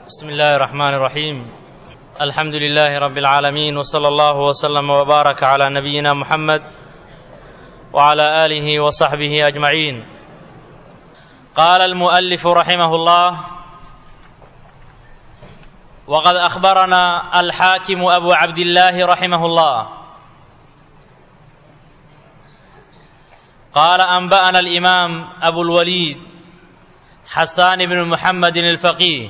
بسم الله الرحمن الرحيم الحمد لله رب العالمين وصلى الله وسلم وبارك على نبينا محمد وعلى اله وصحبه اجمعين قال المؤلف رحمه الله وقد اخبرنا الحاكم ابو عبد الله رحمه الله قال انبانا الامام ابو الوليد حسان بن محمد الفقيه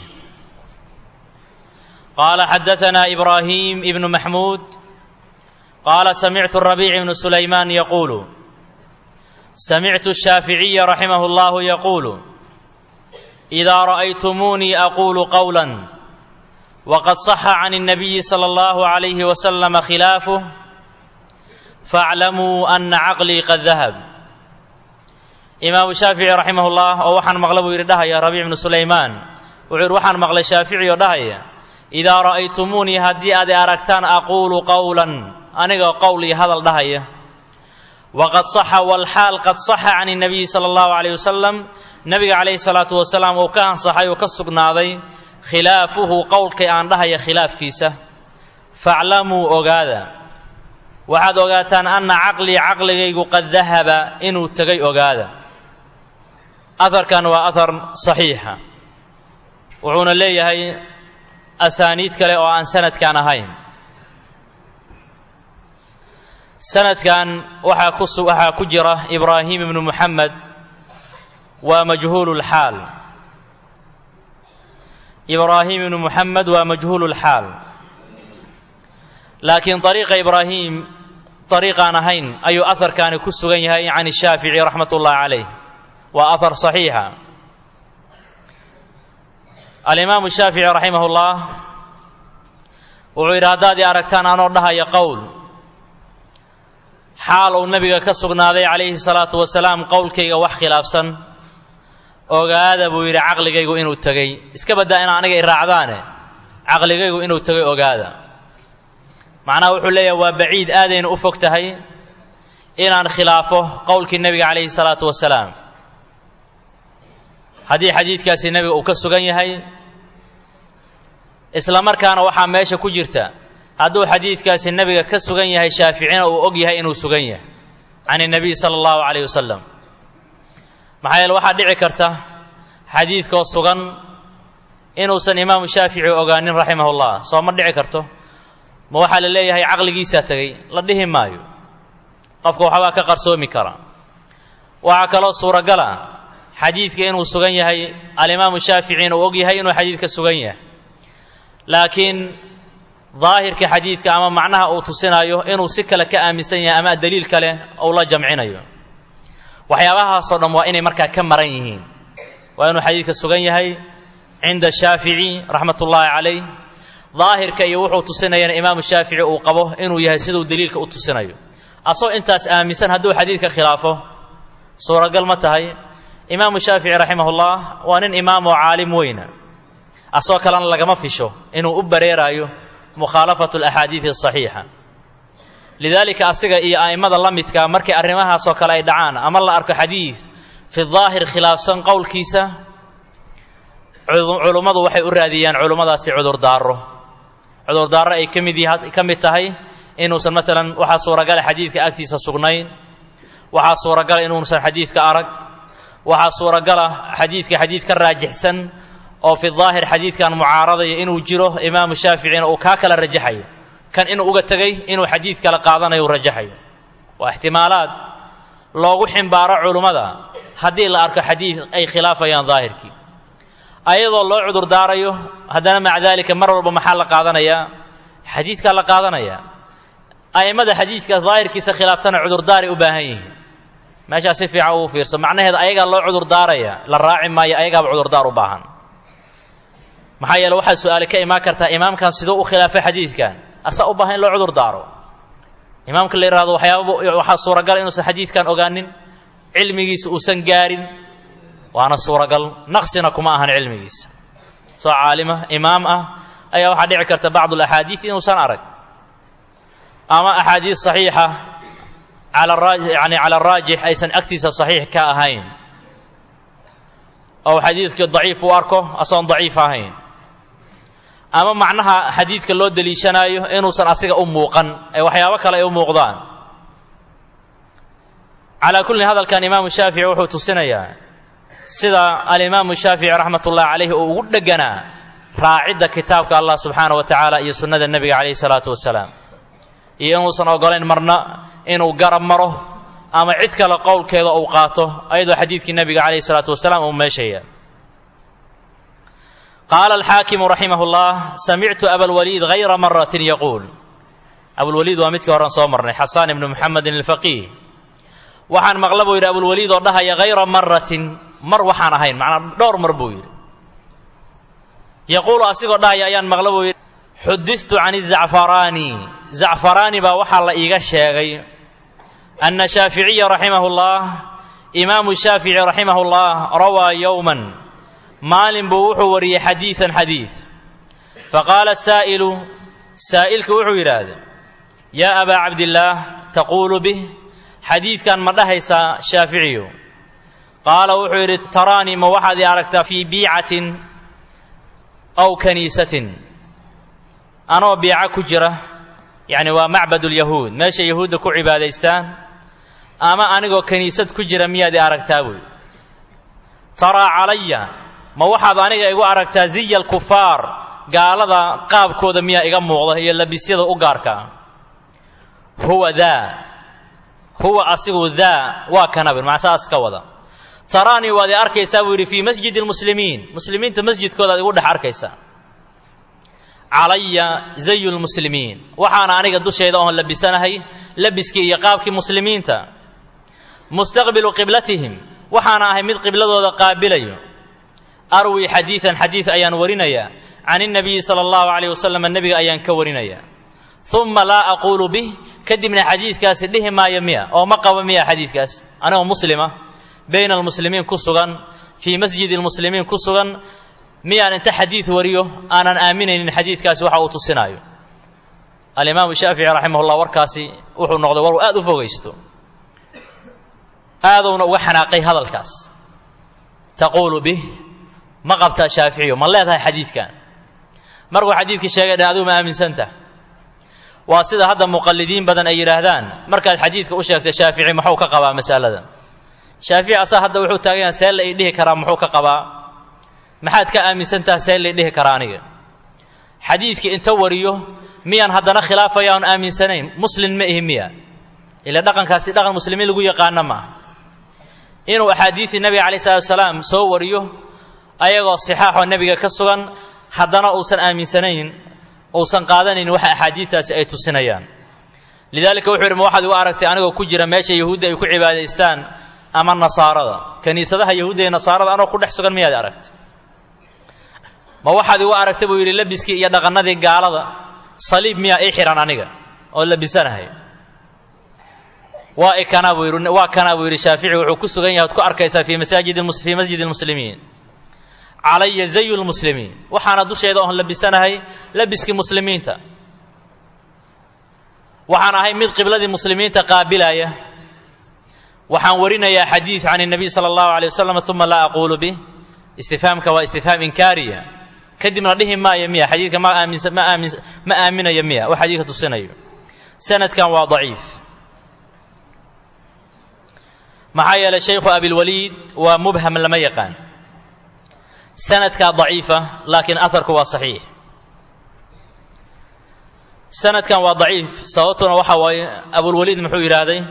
قال حدثنا ابراهيم بن محمود قال سمعت الربيع بن سليمان يقول سمعت الشافعي رحمه الله يقول اذا رايتموني اقول قولا وقد صح عن النبي صلى الله عليه وسلم خلافه فاعلموا ان عقلي قد ذهب imaamu shaafici raximah ullah oo waxaan maqla buu yidhi dhahaya rabiic bnu sulaymaan wuxuu yidhi waxaan maqlay shaafici oo dhahaya idaa ra'aytumuunii haddii aad i aragtaan aquulu qowlan anigoo qowl iyo hadal dhahaya waqad saxa walxaal qad saxa can nabiyi sala allahu calayh wasalam nebiga calayhi salaatu wasalaam uu ka ansaxay uu ka sugnaaday khilaafuhu qowlkay aan dhahaya khilaafkiisa faclamuu ogaada waxaad ogaataan anna caqlii caqligaygu qad dahaba inuu tegay ogaada aharkan waa ahar saxiixa wuxuuna leeyahay asaaniid kale oo aan sanadkan ahayn sanadkan waxaa ku waxaa ku jira ibraahim ibnu muxamed waa majhuululxaal ibraahim ibnu muxamed waa majhuululxaal laakiin ariiqa ibraahim ariiqaan ahayn ayuu aharkaani ku sugan yahay can shaafici raxmat ullahi calayh waa ahar saxiixa alimaamu shaafici raximah ullah wuxuu yidhi haddaad i aragtaan anoo dhahaya qowl xaal uu nebiga ka sugnaaday calayhi salaatu wasalaam qowlkayga wax khilaafsan ogaada buu yidhi caqligaygu inuu tegey iska baddaa ina aniga i raacdaane caqligaygu inuu tegay ogaada macnaha wuxuu leeyahay waa baciid aadayna u fog tahay inaan khilaafo qowlkii nebiga calayhi salaatu wasalaam haddii xadiidkaasi nebiga uu ka sugan yahay isla markaana waxaa meesha ku jirta hadduu xadiidkaasi nebiga ka sugan yahay shaaficina uu og yahay inuu sugan yahay can اnebiy sala allahu calayh wasalam maxaa yeele waxaa dhici karta xadiidkoo sugan inuusan imaamu shaafici ogaanin raximah ullah soo ma dhici karto ma waxaa la leeyahay caqligiisaa tegey la dhihi maayo qofka waxbaa ka qarsoomi kara waxaa kaloo suuragala xadiidka inuu sugan yahay alimaamu shaaficina uu og yahay inuu xadiidka sugan yahay laakiin daahirka xadiidka ama macnaha uu tusinayo inuu si kale ka aaminsan yahay ama daliil kale uu la jamcinayo waxyaabahaasoo dhan waa inay markaa ka maran yihiin waa inuu xadiidka sugan yahay cinda shaafici raxmat ullaahi calayh daahirka iyo wuxuu tusinayana imaamu shaafici uu qabo inuu yahay siduu daliilka u tusinayo asagoo intaas aaminsan hadduu xadiidka khilaafo suuragal ma tahay imaamu shaafici raximahullah waa nin imaam oo caalim weyna asagoo kalena lagama fisho inuu u bareeraayo mukhaalafatu alaxaadiidi asaxiixa lidaalika asiga iyo a'immada la midka markay arrimahaasoo kale ay dhacaan ama la arko xadiid fi daahir khilaafsan qowlkiisa culummadu waxay u raadiyaan culummadaasi cudurdaaro cudurdaaro ay ka mid ka mid tahay inuusan maalan waxaa suuragala xadiidka agtiisa sugnayn waxaa suuragala inuusan xadiidka arag waxaa suuragala xadiidka xadiid ka raajixsan oo fi daahir xadiidkan mucaaradaya inuu jiro imaamu shaaficina uu kaa kala rajaxayo kan inuu uga tegay inuu xadiid kala qaadanayo uu rajaxayo waa ixtimaalaad loogu ximbaaro culummada haddii la arko xadiid ay khilaafayaan daahirkii ayadoo loo cudurdaarayo haddana maca daalika mar walba maxaa la qaadanayaa xadiidkaa la qaadanayaa a'immada xadiidka daahirkiisa khilaaftana cudurdaaray u baahan yihiin meeshaa si fiican ugu fiirso macnaheeda ayagaa loo cudurdaaraya la raaci maayo ayagaaba cudurdaar u baahan maxaa yeele waxaa su-aale ka imaan kartaa imaamkan siduu u khilaafay xadiidkan asaa u baahan in loo cudurdaaro imaamka la yidhahdo waxyaaba waxaa suuragal inuusan xadiidkan ogaanin cilmigiisa uusan gaarin waana suuragal naqsina kuma ahan cilmigiisa soo caalima imaam ah ayaa waxaa dhici karta bacdu alaxaadiid inuusan arag ama axaadiid saxiixa cala yani cala araajix aysan agtiisa saxiix ka ahayn oo xadiidkii daciif u arko asoon daciif ahayn ama macnaha xadiidka loo deliishanaayo inuusan asiga u muuqan ee waxyaabo kale ay u muuqdaan calaa kullin hadalkan imaamu shaafici wuxuu tusinayaa sida alimaamu shaafici raxmat ullahi calayhi uu ugu dheganaa raacidda kitaabka allah subxaana wa tacaala iyo sunnada nebiga calayhi salaatu wasalaam iyo inuusan ogolayn marna inuu garab maro ama cid kale qowlkeeda uu qaato ayadoo xadiidkii nebiga calayhi salaatu wasalaam uu meeshaya qaala alxaakimu raximah llah samictu abalwaliid hayra maratin yaquul abulwaliid waa midkii horan soo marnay xasaan ibnu muxamedin alfaqiih waxaan maqla buu yidhi abulwaliid oo dhahaya hayra maratin mar waxaan ahayn macnaa dhowr mar buu yidhi yaquulu asigoo dhahaya ayaan maqla buu yidhi xuditu can zacfaraani zacfaraani baa waxaa la iiga sheegay ana shaaficiya raximah llah imaamu shaafici raximah llah rawaa yowman maalin buu wuxuu wariyey xadiidan xadiid faqaala saa'ilu saa'ilku wuxuu yidhaahday yaa abaa cabdillaah taquulu bih xadiidkan ma dhahaysaa shaaficiyu qaala wuxuu yidhi taraanii ma waxaad ii aragtaa fii biicatin aw kaniisatin anoo biica ku jira yacni waa macbad ulyahuud meesha yahuudda ku cibaadaystaan ama anigoo kiniisad ku jira miyaad ii aragtaa buy taraa calaya ma waxaad aniga igu aragtaa ziya alkufaar gaalada qaabkooda miyaa iga muuqda iyo labisyada u gaarka huwa daa huwa asigu daa waa kanabir maa saas ka wada taraanii waad i arkaysaa buu yidhi fii masjidi lmuslimiin muslimiinta masjidkoodaad igu dhex arkaysaa calaya zayu lmuslimiin waxaana aniga dushayda oon labisanahay labiskii iyo qaabkii muslimiinta mustaqbilu qiblatihim waxaana ahay mid qibladooda qaabilayo arwi xadiidan xadiid ayaan warinayaa can innabiyi sala allahu calayh wasalam nebiga ayaan ka warinayaa uma laa aquulu bih kadibna xadiidkaasi dhihi maayo miya oo ma qabo miya xadiidkaas anigoo muslima bayna almuslimiin ku sugan fii masjidi lmuslimiin ku sugan miyaan inta xadiid wariyo aanan aaminaynin xadiidkaasi waxa uu tusinaayo alimaamu shaafici raximah llah warkaasi wuxuu noqday war uu aad u fogaysto aadowna uga xanaaqay hadalkaas taquulu bih ma qabtaa shaaficiyo ma leedahay xadiidkan markuu xadiidkii sheegay dhan adigu ma aaminsantah waa sida hadda muqallidiin badan ay yidhaahdaan markaad xadiidka u sheegta shaafici muxuu ka qabaa mas'aladan shaafici asaa hadda wuxuu taagan yahay see la ii dhihi karaa muxuu ka qabaa maxaad ka aaminsantaha see la ii dhihi karaa aniga xadiidkii inta wariyo miyaan haddana khilaafaya oon aaminsanayn muslin ma ihi miya ila dhaqankaasi dhaqan muslimiin lagu yaqaano maaha inuu axaadiidii nebiga calayi salatu wasalaam soo wariyo ayagoo sixaaxoo nebiga ka sugan haddana uusan aaminsanayn uusan qaadanayn waxa axaadiidtaasi ay tusinayaan lidaalika wuxuu yidhi ma waxaad igu aragtay anigoo ku jira meesha yahuudda ay ku cibaadaystaan ama nasaarada kiniisadaha yahuudda iyo nasaarada anoo ku dhex sugan miyaad aragtay ma waxaad igu aragtay buu yidhi labiskii iyo dhaqannadii gaalada saliib miyaa ii xihan aniga oo labisanahay waa ikanaa buu yidhi waa kanaa buu yidhi shaafici wuxuu ku sugan yahay od ku arkaysaa fii masaajid fii masjidi lmuslimiin calaya zayu lmuslimiin waxaana dusheeda oon labisanahay labiskii muslimiinta waxaan ahay mid qibladii muslimiinta qaabilaya waxaan warinayaa xadiid can الnabiy salى اllahu alيه wasalam uma laa aquulu bih istifhaamka waa istifhaam inkaariya kadibna dhihi maayo miya xadiidka ma aaminsa ma aamin ma aaminayo miya wax xadiidka tusinayo sanadkan waa daciif maxaa yeelay shaykhu abilwaliid waa mubham lama yaqaan sanadkaa daciifa laakiin aharku waa saxiix sanadkan waa daciif sababtuna waxa waaye abulwaliid muxuu yidhaahday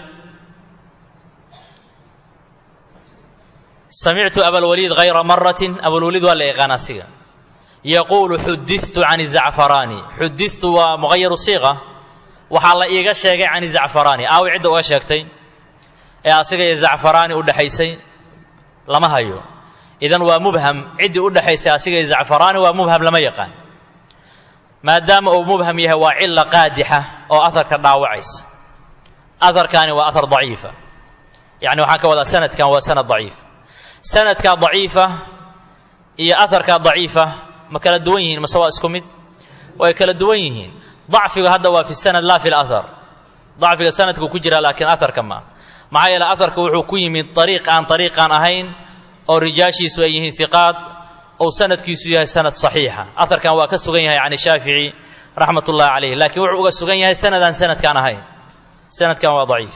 samictu abalwaliid hayra maratin abulwaliid waa la yaqaan asiga yaquulu xuditu can zacfaraani xuditu waa muqayaru siiqa waxaa la iiga sheegay can zacfaraani aawi cidda uga sheegtay ee asiga iyo zacfaraani u dhexaysay lama hayo idan waa mubham ciddii u dhexaysay asiga iyo zacfaraani waa mubham lama yaqaan maadaama uu mubham yahay waa cila qaadixa oo aharka dhaawacaysa aharkaani waa ahar daciifa yacni waxaan ka wadaa sanadkan waa sanad daciif sanadkaa daciifa iyo aharkaa daciifa ma kala duwan yihiin mase waa isku mid way kala duwan yihiin dacfiga hadda waa fi sanad laa fi lahar dacfiga sanadku ku jira laakiin aharka ma maxaa yeele aharka wuxuu ku yimid ariiq aan ariiqaan ahayn oo rijaashiisu ay yihiin hiqaad ou sanadkiisu yahay sanad saxiixa aharkan waa ka sugan yahay can shaafici raxmat ullahi calayh laakiin wuxuu uga sugan yahay sanadaan sanadkaan ahayn sanadkan waa daciif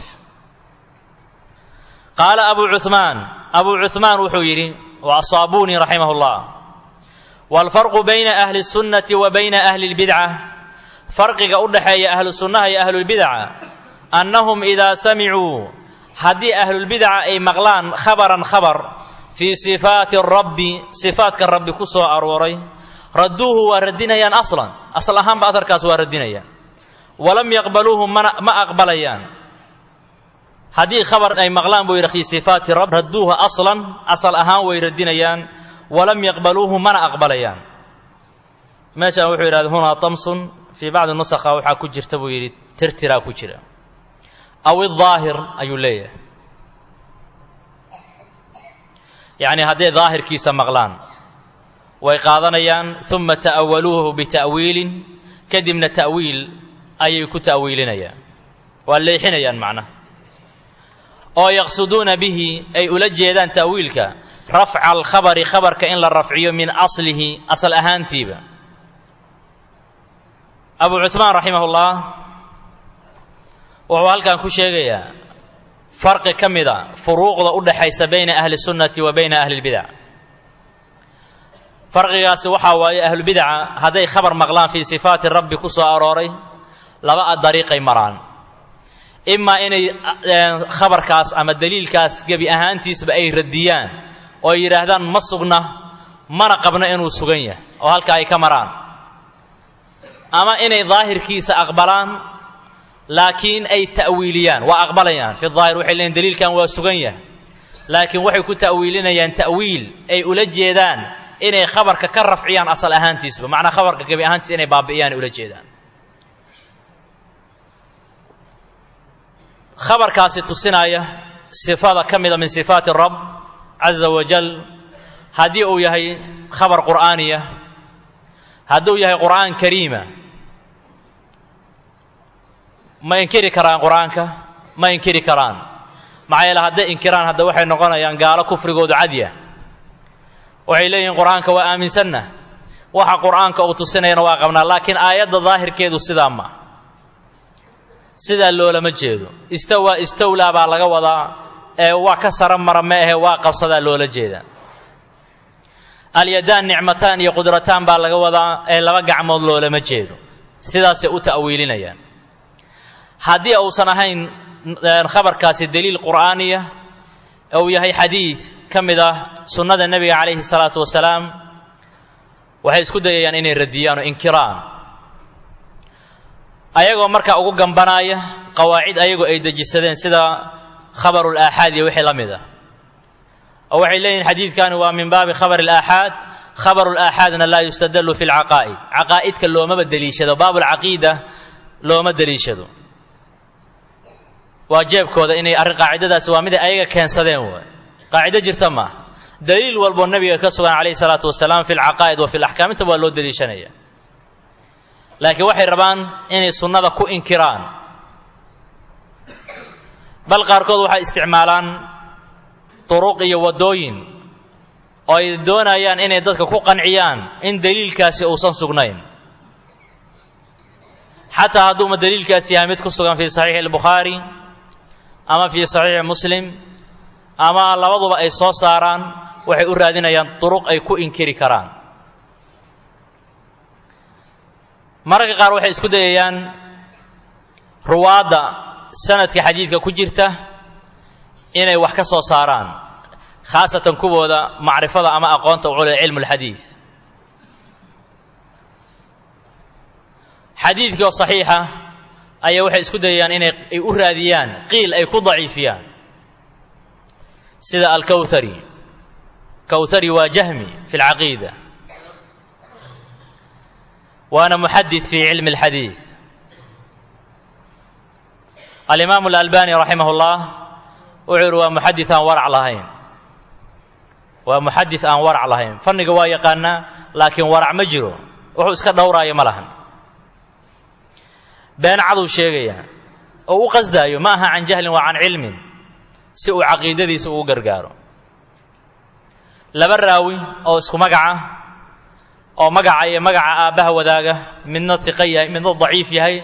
qaala abu cuثmaan abu cuثmaan wuxuu yidhi wa asaabuni raximah اllah wاlfarqu bayna ahli الsunnati wa bayna ahli اlbidca farqiga u dhaxeeya ahlu sunnaha iyo ahlulbidca annahum idaa samicuu haddii ahlulbidca ay maqlaan khabaran khabar fii sifaati rabbi sifaatka rabbi ku soo arooray radduuhu waa radinayaan aslan asal ahaanba aharkaas waa radinayaan walam yaqbaluuhu mana ma aqbalayaan haddii khabar ay maqlaan buu yidhi fii sifaati rabb radduuhu aslan asal ahaan way radinayaan walam yaqbaluuhu mana aqbalayaan meeshaan wuxuu yidhahda hunaa tamsun fii bacdi nusakha waxaa ku jirta buu yidhi tirtiraa ku jira aw idaahir ayuu leeyahay yacni hadday daahirkiisa maqlaan way qaadanayaan uma ta'awaluuhu bita'wiilin kadibna ta'wiil ayay ku ta'wiilinayaan waa leexinayaan macnaha oo yaqsuduuna bihi ay ula jeedaan ta'wiilka rafca alkhabari khabarka in la rafciyo min aslihi asal ahaantiiba abu cuثmaan raximah ullah wuxuu halkan ku sheegayaa farqi ka mida furuuqda u dhaxaysa bayna ahli sunnati wa bayna ahli اlbidac farqigaasi waxaa waaye ahlubidaca hadday khabar maqlaan fii sifaati rabbi ku soo arooray laba dariiqay maraan imaa inay khabarkaas ama daliilkaas gebi ahaantiisba ay radiyaan oo ay yidhaahdaan ma sugna mana qabno inuu sugan yahay oo halkaa ay ka maraan ama inay daahirkiisa aqbalaan laakiin ay ta'wiiliyaan waa aqbalayaan fi daahir waxay leeyiin daliilkan waa sugan yahay laakiin waxay ku ta'wiilinayaan ta'wiil ay ula jeedaan inay khabarka ka rafciyaan asal ahaantiisba macnaa khabarka gebi ahaantiisa inay baabi'iyaan ay ula jeedaan khabarkaasi tusinaya sifada ka mida min sifaati rabb caza wajal haddii uu yahay khabar qur'aaniya hadduu yahay qur'aan kariima ma inkiri karaan qur'aanka ma inkiri karaan maxaa yeele hadday inkiraan hadda waxay noqonayaan gaalo kufrigoodu cadya waxay leeyihiin qur'aanka waa aaminsanna waxa qur'aanka uu tusinayana waa qabnaa laakiin aayadda daahirkeedu sidaa ma sidaa loolama jeedo istawaa istawlaa baa laga wadaa ee waa ka sara mara ma ahe waa qabsadaa loola jeedaa alyadaan nicmataan iyo qudrataan baa laga wadaa ee laba gacmood loolama jeedo sidaasay u ta'wiilinayaan haddii uusan ahayn khabarkaasi daliil qur'aaniya uu yahay xadiid ka mid ah sunnada nebiga calayhi salaatu wasalaam waxay isku dayayaan inay radiyaan oo inkiraan ayagoo markaa ugu gambanaaya qawaacid ayagoo ay dejisadeen sida khabarul aaxaad iyo wixii la mid ah oo waxay leeyihin xadiidkani waa min baabi khabar alaaxaad khabaru laaxaadna laa yustadallu fi lcaqaa'id caqaa'idka loomaba deliishado baabulcaqiida looma deliishado waa jeebkooda inay arrin qaacidadaasi waa miday ayaga keensadeen waay qaacido jirta maaha daliil walboo nebiga ka sugan calayhi salaatu wasalaam fi lcaqaa'id wa fi laxkaam intaba waa loo deliishanaya laakiin waxay rabaan inay sunnada ku inkiraan bal qaarkood waxay isticmaalaan duruq iyo waddooyin oo ay doonayaan inay dadka ku qanciyaan in daliilkaasi uusan sugnayn xataa hadduuma daliilkaasi yahay mid ku sugan fii saxiixi albukhaari ama fii saxiixi muslim ama labaduba ay soo saaraan waxay u raadinayaan duruq ay ku inkiri karaan mararka qaar waxay isku dayayaan ruwaadda sanadka xadiidka ku jirta inay wax ka soo saaraan khaasatan kuwooda macrifada ama aqoonta u cule cilmu lxadiid xadiidkii oo saxiixa ayaa waxay isku dayayaan inay ay u raadiyaan qiil ay ku daciifiyaan sida alkawhari kawhari waa jahmi fi lcaqiida waana muxadid fi cilmi اlxadiid alimaamu alalbani raximah اllah wuxuu yihi waa muxadid aan warac lahayn waa muxadid aan warac lahayn fanniga waa yaqaanaa laakiin warac ma jiro wuxuu iska dhowraayo ma lahan been caduu sheegaya oo u qasdaayo ma aha can jahlin waa can cilmin si uu caqiidadiisa ugu gargaaro laba raawi oo isku magaca oo magaca iyo magaca aabbaha wadaaga midna iqa yahay midna daciif yahay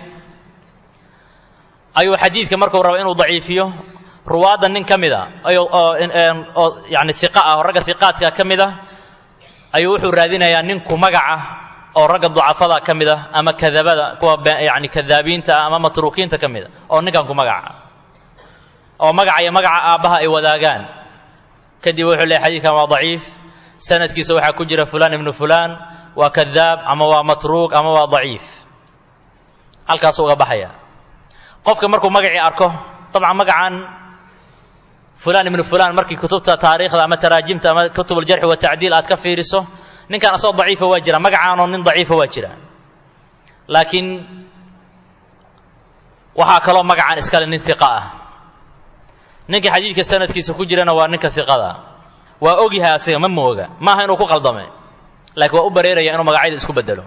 ayuu xadiidka markuu rabo inuu daciifiyo ruwaadda nin ka mid a oo yani iqa ah oo ragga iqaadka ka mid ah ayuu wuxuu raadinayaa ninku magaca oo ragga ducafada ka mid ah ama kadabada kuwa yani kadaabiinta ah ama matruukiinta ka mid a oo ninkan ku magaca oo magaca iyo magaca aabbaha ay wadaagaan kadib wuxuu leeyahy xadiidkan waa daciif sanadkiisa waxaa ku jira fulaan ibnu fulaan waa kadaab ama waa matruuk ama waa daciif halkaasuu uga baxaya qofka markuu magacii arko dabcan magacan fulaan ibnu fulaan markii kutubta taariikhda ama taraajimta ama kutubuljarxi watacdiil aad ka fiiriso ninkan asagoo daciifa waa jira magacaanoo nin daciifa waa jira laakiin waxaa kaloo magacaan iskale nin iqa ah ninka xadiidka sanadkiisa ku jirana waa ninka iqada waa ogyahay asiga ma mooga maaha inuu ku qaldame laakiin waa u bareeraya inuu magacyada isku bedelo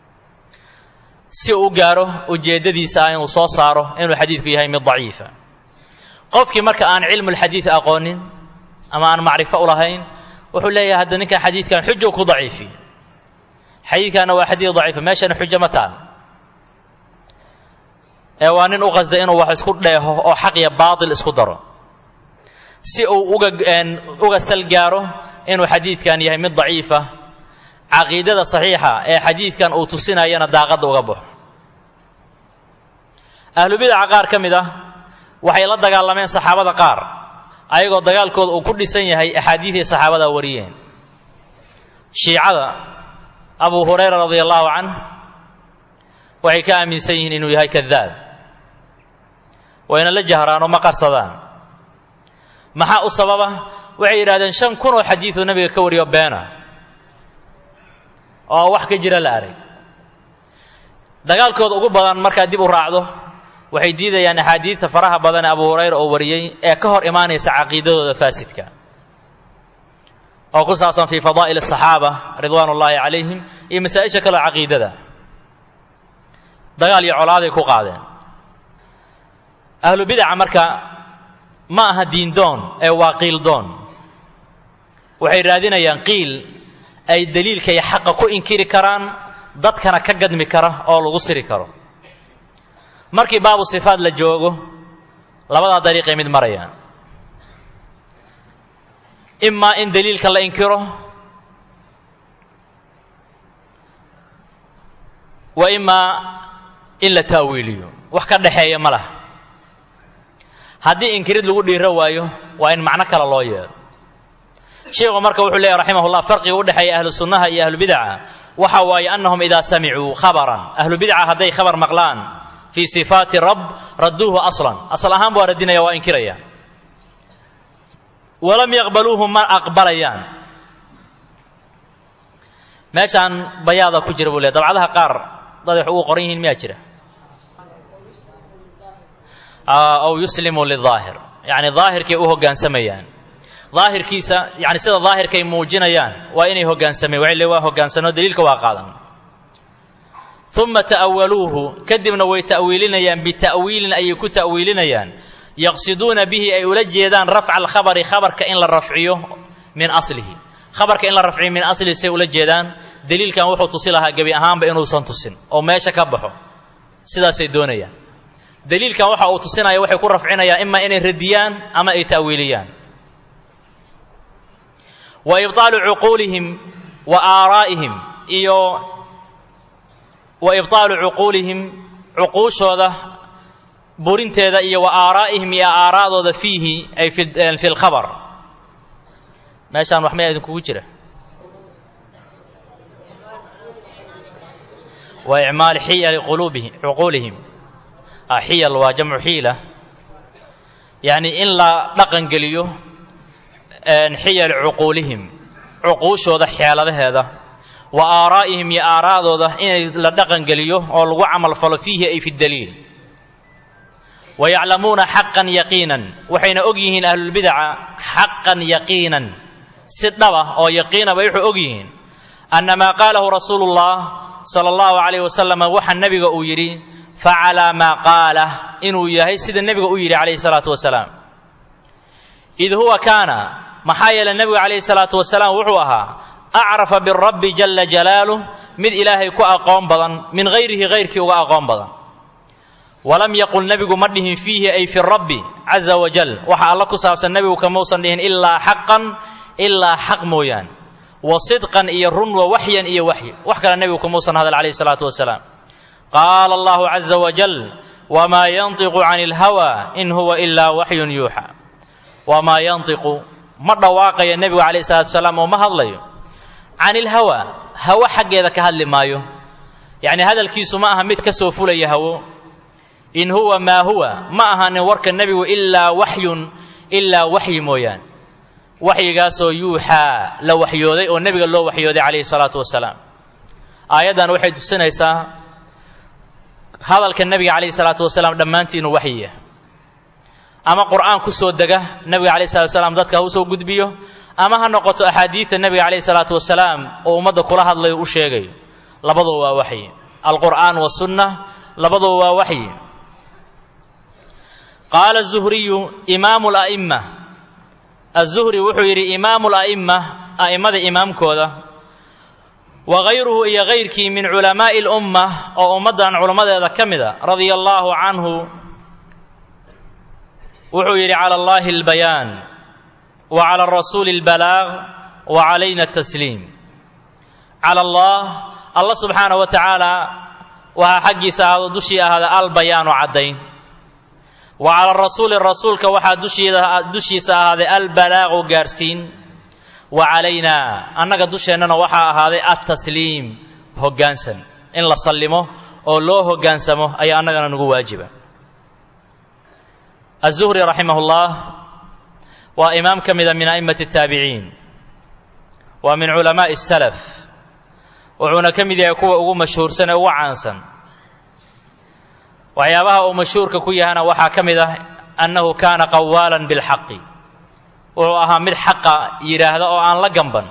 si uu u gaaro ujeeddadiisa ah inuu soo saaro inuu xadiidku yahay mid daciifa qofkii marka aan cilmulxadiid aqoonin ama aan macrifo u lahayn wuxuu leeyahay hadda ninkan xadiidkan xujo ku daciifi xadiidkanna waa xadiid daciifa meeshana xujo ma taal ee waa nin u qasda inuu wax isku dheeho oo xaq iyo baatil isku daro si uu uga uga sal gaaro inuu xadiidkan yahay mid daciifa caqiidada saxiixa ee xadiidkan uu tusinayana daaqadda uga baxo ahlubidaca qaar ka mid ah waxay la dagaalameen saxaabada qaar ayagoo dagaalkooda uu ku dhisan yahay axaadiiday saxaabada wariyeen shiicada abu hurayra radia allahu canh waxay ka aaminsan yihiin inuu yahay kadaab wayna la jahraanoo ma qarsadaan maxaa u sababa waxay yidhahdeen shan kun oo xadiiduu nebiga ka wariyo beena oo wax ka jira la arag dagaalkooda ugu badan markaad dib u raacdo waxay diidayaan axaadiidta faraha badan ee abu hurayra oo wariyey ee ka hor imaanaysa caqiidadooda faasidka oo ku saabsan fii fadaa'il asaxaaba ridwaan ullaahi calayhim iyo masaa-isha kaleo caqiidada dagaal iyo colaaday ku qaadeen ahlu bidaca marka ma aha diindoon ee waa qiildoon waxay raadinayaan qiil ay daliilka iyo xaqa ku inkiri karaan dadkana ka gadmi kara oo lagu siri karo markii baabu sifaad la joogo labadaa dariiqay mid marayaan imaa in daliilka la inkiro wa imaa in la ta'wiiliyo wax ka dhaxeeya ma laha haddii inkirid lagu dhiiro waayo waa in macno kale loo yeelo sheikhu marka wuxuu leeyahy raximahullah farqiga u dhexeeya ahlu sunnaha iyo ahlu bidaca waxa waaye annahum idaa samicuu khabaran ahlu bidca hadday khabar maqlaan fii sifaati rab radduuhu aslan asal ahaan waa radinaya waa inkiraya walam yaqbaluuhu ma aqbalayaan meeshaan bayaada ku jira buu leey dabcadaha qaar dad wax ugu qoran yihiin miyaa jira aw yuslimu lidaahir yacni daahirkay u hoggaansamayaan daahirkiisa yani sida daahirkay muujinayaan waa inay hoggaansameen waxay le waa hoggaansano daliilka waa qaadan uma ta'awaluuhu kadibna way ta'wiilinayaan bita'wiilin ayay ku ta'wiilinayaan yaqsiduuna bihi ay ula jeedaan rafca alkhabari khabarka in la rafciyo min aslihi khabarka in la rafciyo min aslihi say ula jeedaan daliilkan wuxuu tusi lahaa gebi ahaanba inuusan tusin oo meesha ka baxo sidaasay doonayaan daliilkan waxa uu tusinaya waxay ku rafcinayaan imaa inay radiyaan ama ay ta'wiiliyaan wa ibطaalu cuquulihim wa aaraa'ihim iyo wa ibطaalu cuquulihim cuquushooda burinteeda iyo wa aaraa'ihim iyo aaraa'dooda fiihi ay fi lkhabar meeshaan wax mayaa idinkugu jira wa icmaali xiyali quluubihim cuquulihim xiyal waa jamcu xiila yacni in la dhaqan geliyo xiyali cuquulihim cuquushooda xeeladaheeda wa aaraa'ihim iyo aaraa'dooda inay la dhaqan geliyo oo lagu camal falo fiihi ay fi daliil wa yaclamuuna xaqan yaqiinan waxayna og yihiin ahlulbidaca xaqan yaqiinan si dhaba oo yaqiina bay wuxuu og yihiin anna maa qaalahu rasuulu ullah sala allahu calayh wasalam waxa nebiga uu yidhi facalaa maa qaalah inuu yahay sida nebiga u yidhi calayhi salaatu wasalaam id huwa kaana maxaa yeelay nebigu calayhi salaatu wasalaam wuxuu ahaa acrafa birabbi jala jalaaluh mid ilaahay ku aqoon badan min hayrihi hayrkii uga aqoon badan walam yaqul nebigu ma dhihin fiihi ay fi rabbi caza wajal waxa alla ku saabsan nebigu kamausan dhihin ilaa xaqan ilaa xaq mooyaan wa sidqan iyo run wa waxyan iyo waxyi wax kale nebigu kamausan hadal calayhi salaatu wasalaam qaala allahu caza wajal wamaa yantiqu cani ilhawa in huwa ilaa waxyun yuuxa wamaa yantiqu ma dhawaaqaya nebigu calayhi salatu wasalaam oo ma hadlayo can ilhawa hawo xaggeeda ka hadli maayo yacni hadalkiisu ma aha mid ka soo fulaya hawo in huwa maa huwa ma ahaanin warka nebigu ilaa waxyun ilaa waxyi mooyaan waxyigaasoo yuuxaa la waxyooday oo nebiga loo waxyooday calayhi salaatu wasalaam aayaddan waxay tusinaysaa hadalka nebiga calayhi salaatu wasalaam dhammaantii inuu waxyi yahay ama qur'aan ku soo dega nebiga calayhi salatu wasalaam dadka ha u soo gudbiyo ama ha noqoto axaadiida nebiga calayhi salaatu wasalaam oo ummadda kula hadlayo u sheegayo labaduba waa waxyi alqur'aan wasunna labaduba waa waxyi qaala azuhriyu imaamu la'imma azuhri wuxuu yidhi imaamu la'imma a'immada imaamkooda wa hayruhu iyo hayrkii min culamaa'i lumma oo ummaddan culammadeeda ka mida radia allaahu canhu wuxuu yidhi cala allahi albayaan wa cala arasuuli albalaaq wa calayna atasliim cala allah allah subxaanahu wa tacaala waxaa xaggiisa ahaado dushii ahaada albayaanu caddayn wa cala rasuuli rasuulka waxaa dushiisa ahaaday albalaaqu gaarsiin wa calaynaa annaga dusheennana waxaa ahaaday altasliim hoggaansan in la sallimo oo loo hoggaansamo ayaa annagana nagu waajiba azuhri raximah ullah waa imaam ka mida min a'immati ataabiciin waa min culamaa'i salaf wuxuuna ka mid yahay kuwa ugu mashhuursan ee ugu caansan waxyaabaha uu mashhuurka ku yahana waxaa ka mid ah annahu kaana qawaalan bilxaqi wuxuu ahaa mid xaqa yidhaahda oo aan la gamban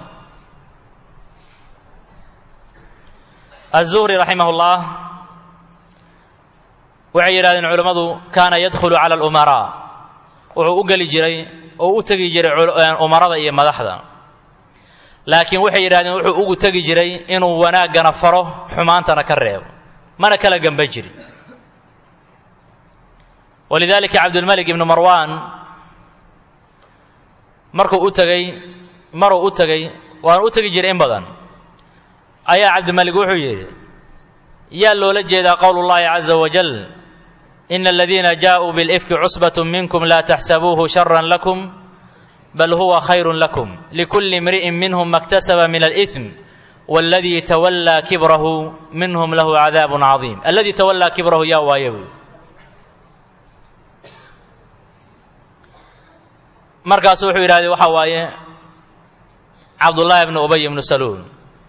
azuhri raximah ullah waxay yidhahdeen culammadu kaana yadkhulu cala alumaraa wuxuu u geli jiray oo u tegi jiray umarada iyo madaxda laakiin waxay yidhahdeen wuxuu ugu tegi jiray inuu wanaaggana faro xumaantana ka reebo mana kala gamba jirin walidaalika cabdulmalik ibnu marwan markuu u tegey maruu u tegey waana u tegi jiray in badan ayaa cabdimalik wuxuu yidhi yaa loola jeedaa qowlu llahi caza wajal ina aladiina jaaءuu bilifki cusbat minkum laa taxsabuuhu shara lakum bal huwa khayru lakum likulli imri'in minhum maktasaba min alإثm wاladii tawallaa kibrahu minhum lahu cadaab cadiim aladii tawallaa kibrahu yaa waaye buy markaasu wuxuu yidhahdee waxaa waaye cabdullaahi bnu ubay ibnu saluul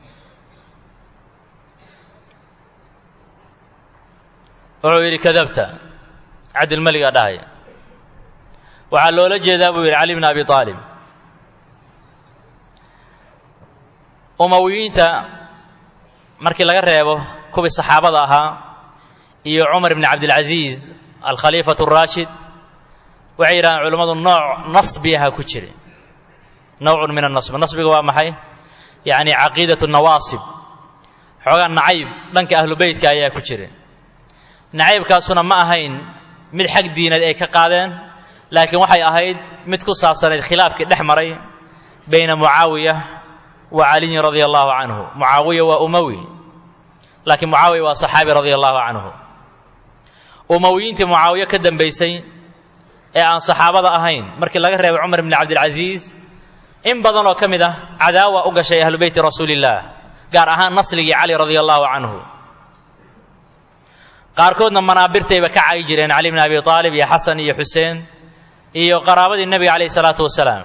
wuxuu yidhi kadabta cabdilmeligaa dhahaya waxaa loola jeedaa buu yidhi cali bn abi aalib umawiyiinta markii laga reebo kuwii saxaabada ahaa iyo cumar bni cabdilcasiis alkhaliifatu araashid waxay yidhahdeen culimmadu nooc nasbi ahaa ku jira nowcun min annasbi nasbiga waa maxay yacni caqiidatu nawaasib xoogaa nacayb dhanka ahlu beytka ayaa ku jira nacaybkaasuna ma ahayn mid xag diineed ay ka qaadeen laakiin waxay ahayd mid ku saabsanayd khilaafkii dhex maray bayna mucaawiya wa caliyin radia allahu canhu mucaawiya waa umawi laakiin mucaawiya waa saxaabi radia allahu canhu umawiyiintii mucaawiye ka dambaysay ee aan saxaabada ahayn markii laga reebay cumar bni cabdilcasiis in badan oo ka mid ah cadaawa u gashay ahlu beyti rasuulillaah gaar ahaan nasligii cali radia allahu canhu qaarkoodna manaabirtayba ka cagi jireen cali bni abi aalib iyo xasan iyo xuseen iyo qaraabadii nebiga calayhi salaatu wasalaam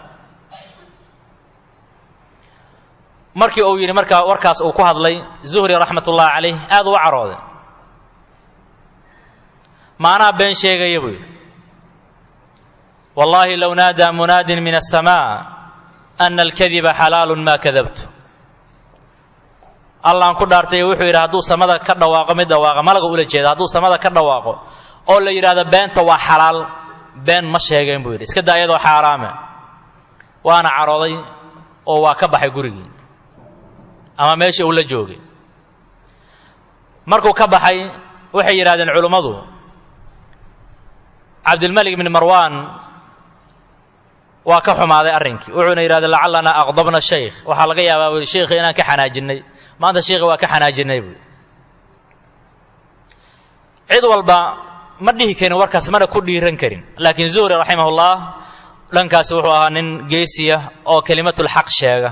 markii uu yidhi markaa warkaas uu ku hadlay zuhri raxmat ullahi calayh aad uga carooday maanaa been sheegaya buu yidhi wallaahi low naadaa munaadin min aلsamaa ana alkadiba xalaalun maa kadabtu allaan ku dhaartay wuxuu yidhi hadduu samada ka dhawaaqo mid dhawaaqa malaga ula jeeda hadduu samada ka dhawaaqo oo la yidhaahdo beenta waa xalaal been ma sheegeen buu yidhi iska daa iyadoo xaaraame waana carooday oo waa ka baxay gurigii ama meeshii uu la joogay markuu ka baxay waxay yidhahdeen culummadu cabdilmalik bni marwan waa ka xumaaday arrinkii wuxuuna yidhahday lacalanaa aqdabna shaykh waxaa laga yaabaa bui sheikhi inaan ka xanaajinnay maanta sheikhi waa ka xanaajinnay buui cid walba ma dhihi karin warkaas mana ku dhiiran karin laakiin zuhri raximahullah dhankaasi wuxuu ahaa nin geesiya oo kelimatulxaq sheega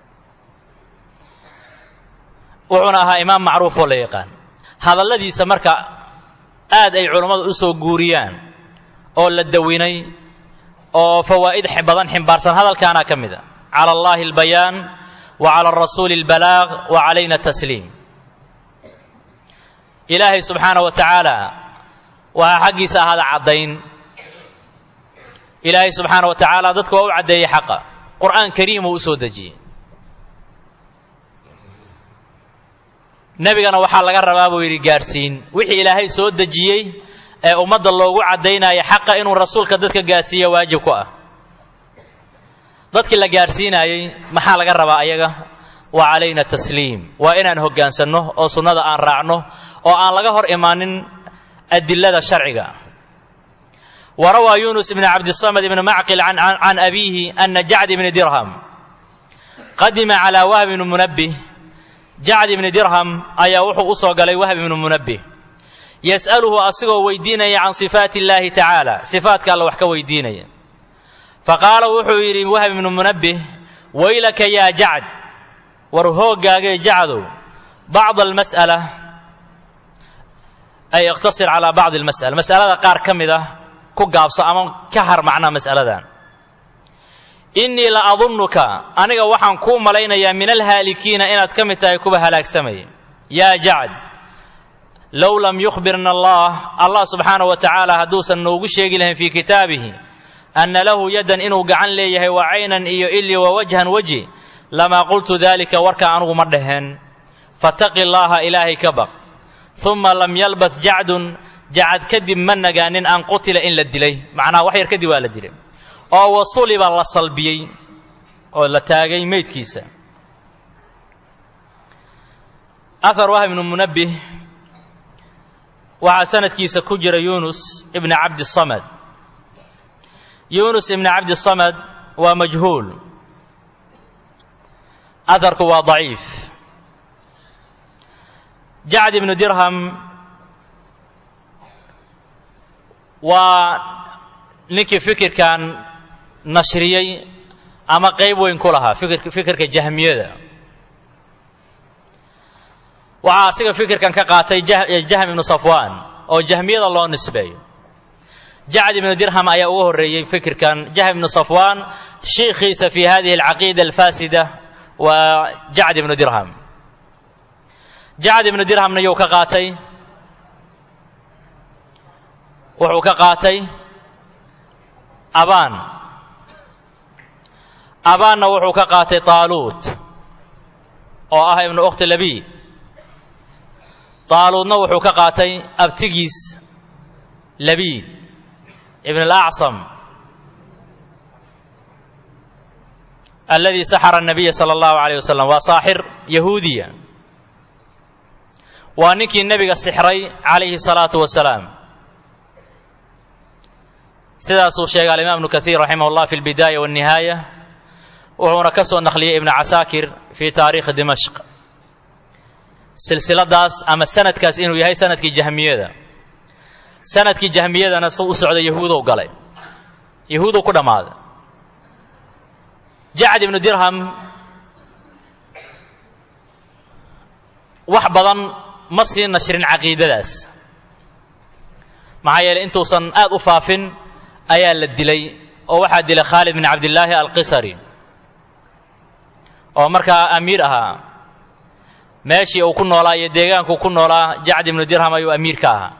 wuxuuna ahaa imaam macruuf oo la yaqaan hadalladiisa marka aad ay culammadu u soo guuriyaan oo la dawinay oo fawaa'id badan ximbaarsan hadalkaana ka mid a cala allahi albayaan wa cala arasuuli albalaaq wa calayna tasliim ilaahay subxaana wa tacaala waxaa xaggiisa ahaada caddayn ilaahay subxaana wa tacaala dadka waa u caddeeyey xaqa qur'aan kariim uu u soo dejiyey nebigana waxaa laga rabaa buu yidhi gaadhsiin wixii ilaahay soo dejiyey ee ummadda loogu caddaynaya xaqa inuu rasuulka dadka gaadhsiiya waajib ku ah dadkii la gaadhsiinaayey maxaa laga rabaa ayaga wa calayna tasliim waa inaan hoggaansanno oo sunnada aan raacno oo aan laga hor imaanin adilada sharciga wa rawaa yunus ibn cabdisamad ibn macqil can abiihi ana jacd ibni dirham qadima calaa wahb ibni munabbih jacd ibni dirham ayaa wuxuu u soo galay wahb ibnu munabbih yas'aluhu asigoo weydiinaya can sifaati illaahi tacaala sifaatka alla wax ka weydiinaya faqaala wuxuu yidhi wahb ibnu munabbih waylaka yaa jacd war hooggaagee jacdow bacd almas'ala ay iqtasir calaa bacdi almas'ala mas'alada qaar ka mid ah ku gaabso ama ka har macnaa mas'aladan innii la adunnuka aniga waxaan kuu malaynayaa min alhaalikiina inaad ka mid tahay kuwa halaagsamaya yaa jacd low lam yukhbirna allah allah subxaana wa tacaala hadduusan noogu sheegi lahayn fii kitaabihi anna lahu yaddan inuu gacan leeyahay wa caynan iyo ili wa wajhan weji lamaa qultu daalika warka anugu ma dhaheen fataqi llaaha ilaahay ka baq uma lam yalbat jacdun jacad kadib ma nagaanin an qutila in la dilay macnaha wax yar kadib waa la dilay oo wasuliba la salbiyey oo la taagay meydkiisa ahar wahb ibnu munabbih waxaa sanadkiisa ku jira yunus ibni cabdisamad yunus ibni cabdisamad waa majhuul aharku waa daciif jacd ibnu dirham waa ninkii fikirkan nashriyey ama qayb weyn ku lahaa fikirka jahmiyada waxaa asiga fikirkan ka qaatay jahm ibnu safwan oo jahmiyada loo nisbeeyo jacd ibnu dirham ayaa uga horreeyey fikirkan jahm ibnu safwan shiikhiisa fi hadihi alcaqiida alfaasida waa jacd ibnu dirham jacd ibnu dirhamna yuu ka qaatay wuxuu ka qaatay abaan abaanna wuxuu ka qaatay taaluut oo ah ibnu ukhti labiid taaluudna wuxuu ka qaatay abtigiis labiid ibn alacsam aladii saxara الnabiya salى اllahu alayh wasalam waa saaxir yahuudiya waa ninkii nebiga sixray calayhi الsalaatu wasalaam sidaasuu sheegay alimaam ibnu kaiir raximah llah fi اlbidaaya wاnnihaaya wuxuuna ka soo naqliyey ibnu casaakir fi taariikhi dimashq silsiladaas ama sanadkaas inuu yahay sanadkii jahmiyada sanadkii jahmiyadana suu u socday yahuudow galay yahuudow ku dhammaaday jacd ibnu dirham wax badan ma sii nashrin caqiidadaas maxaa yeeley intuusan aad u faafin ayaa la dilay oo waxaa dilay khaalid bin cabdillaahi alqisari oo markaa amiir ahaa meeshii uu ku noolaa iyo deegaankuu ku noolaa jacd ibnu dirham ayuu amiir ka ahaa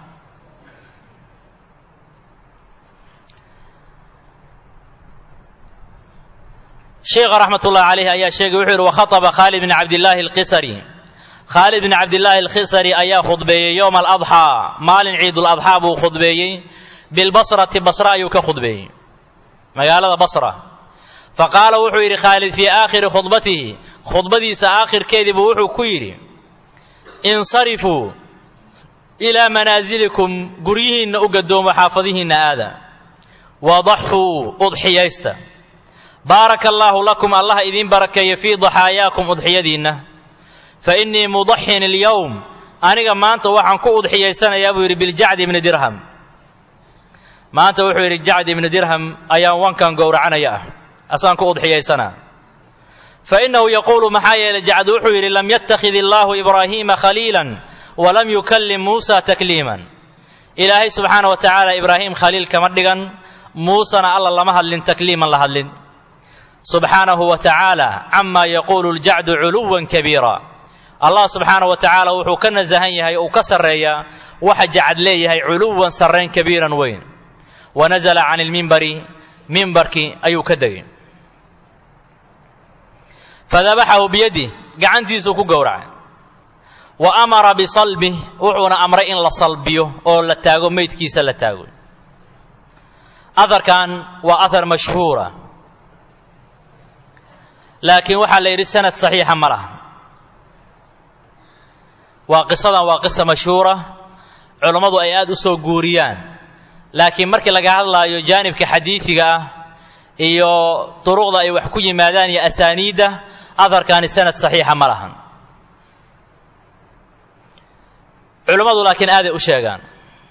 sheikha raxmat ullahi calayh ayaa sheegay wuxuu yidhi wakhaطaba khaalid bin cabdillaahi alqisari khaalid bin cabdillaahi alkhisari ayaa khudbeeyey yowma aladxaa maalin ciiduladxaa buu khudbeeyey bilbasrati basra ayuu ka khudbeeyey magaalada basra faqaala wuxuu yidhi khaalid fii aakhiri khudbatihi khudbadiisa aakhirkeediibuu wuxuu ku yidhi insarifuu ilaa manaasilikum guryihiinna u gadoomo xaafadihiinna aada wadaxuu udxiyaysta baaraka allaahu lakum allaha idiin barakeeya fii daxaayaakum udxiyadiinna fa innii mudaxin alyowm aniga maanta waxaan ku udxiyaysanayaa buu yidhi biljacdi ibni dirham maanta wuxuu yidhi jacdi ibni dirham ayaan wankan gowracanaya ah asaan ku udxiyaysanaa fa innahu yaquulu maxaa yeelay jacdi wuxuu yidhi lam yattakhid illaahu ibraahiima khaliilan walam yukallim muusa takliiman ilaahay subxaana wa tacaala ibraahim khaliil kama dhigan muusena alla lama hadlin takliiman la hadlin subxaanahu wa tacaala camaa yaquulu ljacdu culuwan kabiira allah subxaana wa tacaala wuxuu ka nasahan yahay uu ka sarreeyaa waxa jacad leeyahay culuwan sarrayn kabiiran weyn wa nasala can ilmimbari mimbarkii ayuu ka degay fadabaxahu biyadih gacantiisuu ku gowracay wa amara bisalbih wuxuuna amray in la salbiyo oo la taago meydkiisa la taago aharkan waa ahar mashhuura laakiin waxaa la yidhi sanad saxiixa ma laha waa qisadan waa qisa mashhuura culammadu ay aad u soo guuriyaan laakiin markii laga hadlaayo jaanibka xadiidiga ah iyo duruqda ay wax ku yimaadaan iyo asaaniidda aharkaani sanad saxiixa ma lahan culammadu laakiin aaday u sheegaan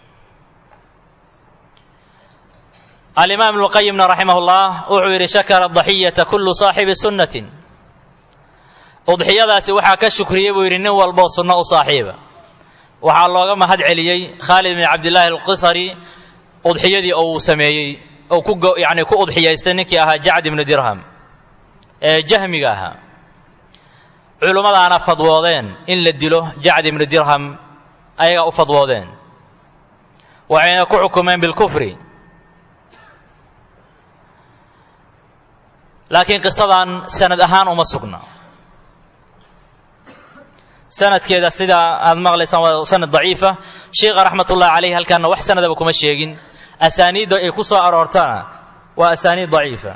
alimaam ibnu qayimna raximah llah wuxuu yidhi shakara daxiyata kullu saaxibi sunnatin udxiyadaasi waxaa ka shukriyey buu yidhi nin walboo sunno u saaxiiba waxaa looga mahad celiyey khaalid bin cabdillaahi alqisari udxiyadii oo uu sameeyey oo ku yani ku udxiyaystay ninkii ahaa jacd ibnu dirham ee jahmiga ahaa culummadaana fadwoodeen in la dilo jacd ibnu dirham ayagaa u fadwoodeen waxayna ku xukumeen bilkufri laakiin qisadan sanad ahaan uma sugna sanadkeeda sida aad maqlaysaan waa sanad daciifa sheikha raxmat ullahi calayh halkaana wax sanadaba kuma sheegin asaaniidda ay ku soo aroortana waa asaaniid daciifa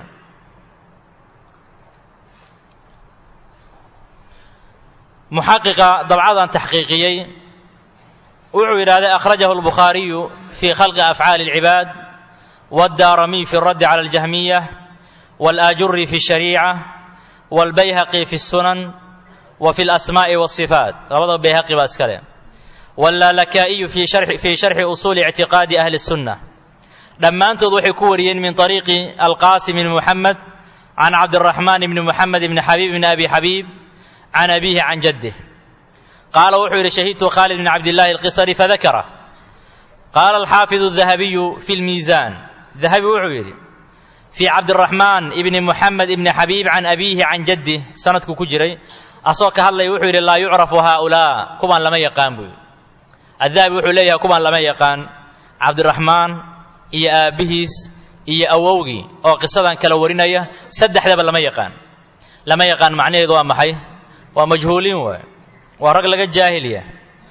muxaqiqa dabcadan taxqiiqiyey wuxuu yidhahday akhrajahu albukhaariyu fii khalqi afcaali اlcibaad wاddaaramiy fi اraddi cala اljahmiya wاlaajuri fi الshariica wاlbayhaqi fi الsunan wa fi اlasmaaءi wالصifaat labada bayhaqi baa iska leh wاllalakaa'iyu fii sharxi usuuli ictiqaadi ahli الsunna dhammaantood waxay ku wariyeen min طariiqi alqaasim bn muxamed can cabdiraxmaan bni muxamed bni xabiib bni abi xabiib can abiihi can jaddih qaala wuxuu yidhi shahidtu khaalid bn cabdillaahi alqisari fadakara qaala alxaafidu dahabiyu fi lmiisaan dahabi wuxuu yidhi fii cabdiraxmaan ibni muxamed ibni xabiib can abiihi can jaddih sanadku ku jiray asagoo ka hadlaya wuxuu yidhi laa yucrafu haaulaa kuwaan lama yaqaan buu yidhi addahabi wuxuu leeyahay kuwaan lama yaqaan cabdiraxmaan iyo aabbihiis iyo awowgii oo qisadan kala warinaya saddexdaba lama yaqaan lama yaqaan macnaheedu waa maxay waa majhuuliin waay waa rag laga jaahilya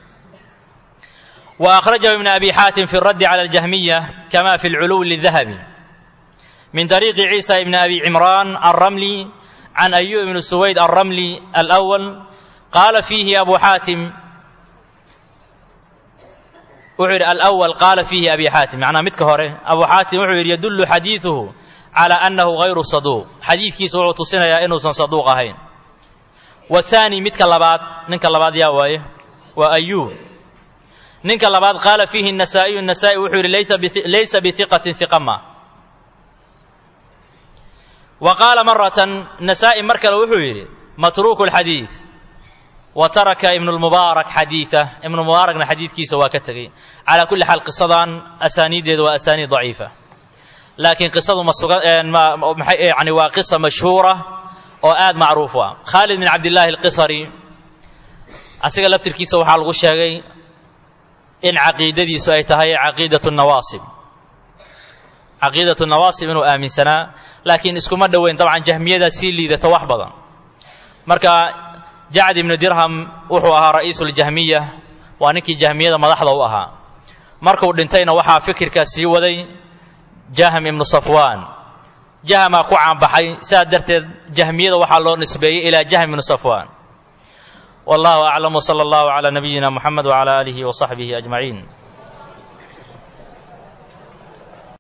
wa akhrajahu ibn abi xaatim fi raddi cala aljahmiya kama fi lculuwi lidahabi min طariiqi ciisa ibn abi cimraan alramli can ayub ibn suwayd alramli alأwal qaala fiihi abu xaatim wuxuu yidhi alأwal qaala fiihi abi xaatim macnaa midka hore abu xaatim wuxuu yidhi yadullu xadiiduhu calى annahu hayru saduuq xadiidkiisa wuxuu tusinayaa inuusan saduuq ahayn wahaani midka labaad ninka labaad yaa waaye waa ayuub ninka labaad qaala fiihi nasaa'iyu nasaa'i wuxuu yidhi laysa bihiqatin hiqama wa qaala maratan nasaa'i mar kale wuxuu yidhi matruuku lxadiid wa taraka ibnu lmubaarak xadiidah ibnu mubaarakna xadiidkiisa waa ka tegey calaa kulli xaal qisadan asaaniiddeedu waa asaaniid daciifa laakiin qisadu ma suga yani waa qisa mashhuura oo aad macruuf u ah khaalid bin cabdillaahi alqisari asiga laftirkiisa waxaa lagu sheegay in caqiidadiisu ay tahay caqiidatu nawaasib caqiidatu nawaasib inuu aaminsanaa laakiin iskuma dhoweyn dabcan jahmiyadaa sii liidata wax badan marka jacd ibnu dirham wuxuu ahaa ra'iisuljahmiya waa ninkii jahmiyada madaxda u ahaa markuu dhintayna waxaa fikirkaa sii waday jahm ibnu safwaan jahmaa ku caanbaxay sidaa darteed jahmiyada waxaa loo nisbeeyey ilaa jahm ibnu safwaan wallahu aclam wsala allahu calaa nabiyina muxamed wcala aalihi wsaxbihi ajmaciin